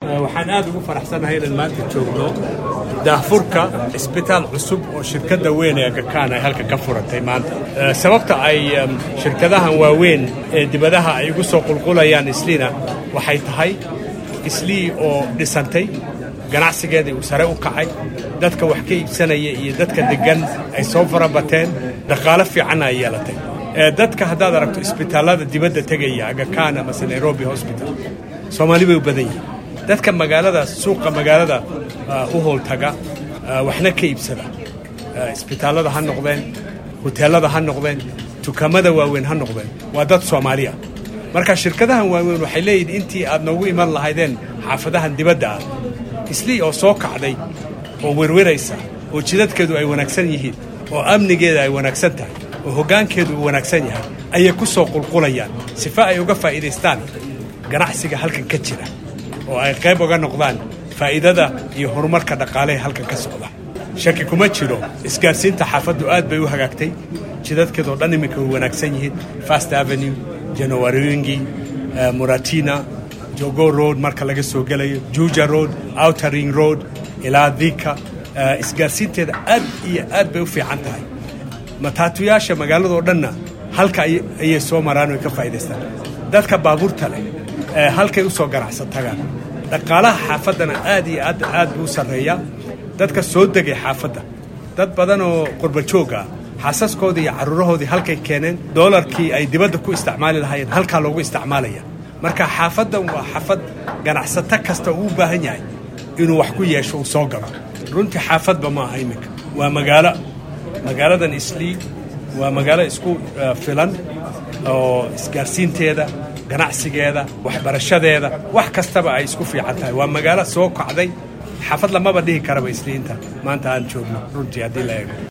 waxaan aad ugu faraxsanahay inaan maanta joogno daahfurka isbitaal cusub oo shirkadda weyn ee gakaan ay halka ka furatay maanta sababta ay shirkadahan waaweyn ee dibadaha ay ugu soo qulqulayaan isliina waxay tahay islii oo dhisantay ganacsigeedii uu sare u kacay dadka wax ka iibsanaya iyo dadka deggan ay soo farabateen dhaqaalo fiicanna ay yeelatay dadka haddaad aragto isbitaallada dibadda tegaya agakaan amase nairobi hosbital soomaali bay u badan yihin dadka magaalada suuqa magaalada u howltaga waxna ka iibsada isbitaallada ha noqdeen huteellada ha noqdeen dukaamada waaweyn ha noqdeen waa dad soomaaliya marka shirkadahan waaweyn waxay leeyihin intii aad noogu iman lahaydeen xaafadahan dibadda ah islii oo soo kacday oo werweraysa oo jidadkeedu ay wanaagsan yihiin oo amnigeeda ay wanaagsan tahay oo hoggaankeedu uu wanaagsan yahay ayay ku soo qulqulayaan sifa ay uga faa'iidaystaan ganacsiga halkan ka jira oo ay qayb uga noqdaan faa'iidada iyo horumarka dhaqaalehe halkan ka socda shaki kuma jiro isgaarsiinta xaafaddu aad bay u hagaagtay jidadkeedoo dhan iminka way wanaagsan yihiin fast avenue janowaringi muratina jogo road marka laga soo gelayo juja road outering road ilaa dika isgaarsiinteeda aad iyo aad bay u fiican tahay mataatuyaasha magaaladoo dhanna halka ayay soo maraan oy ka faa'idaystaan dadka baabuurta leh halkay u soo ganacsan tagaan dhaqaalaha xaafaddana aad iyo aad aad buu u sarreeyaa dadka soo degay xaafadda dad badan oo qurbajoog ah xaasaskoodii iyo carruurahoodii halkay keeneen doolarkii ay dibadda ku isticmaali lahaayeen halkaa loogu isticmaalaya marka xaafaddan waa xaafad ganacsato kasta uu u baahan yahay inuu wax ku yeesho uu soo galo runtii xaafadba ma aha iminka waa magaalo magaaladan islii waa magaalo isku filan oo isgaarsiinteeda ganacsigeeda waxbarashadeeda wax kastaba ay isku fiican tahay waa magaalo soo kacday xaafad lamaba dhihi karaba isliinta maanta aan joogno runtii haddii la eego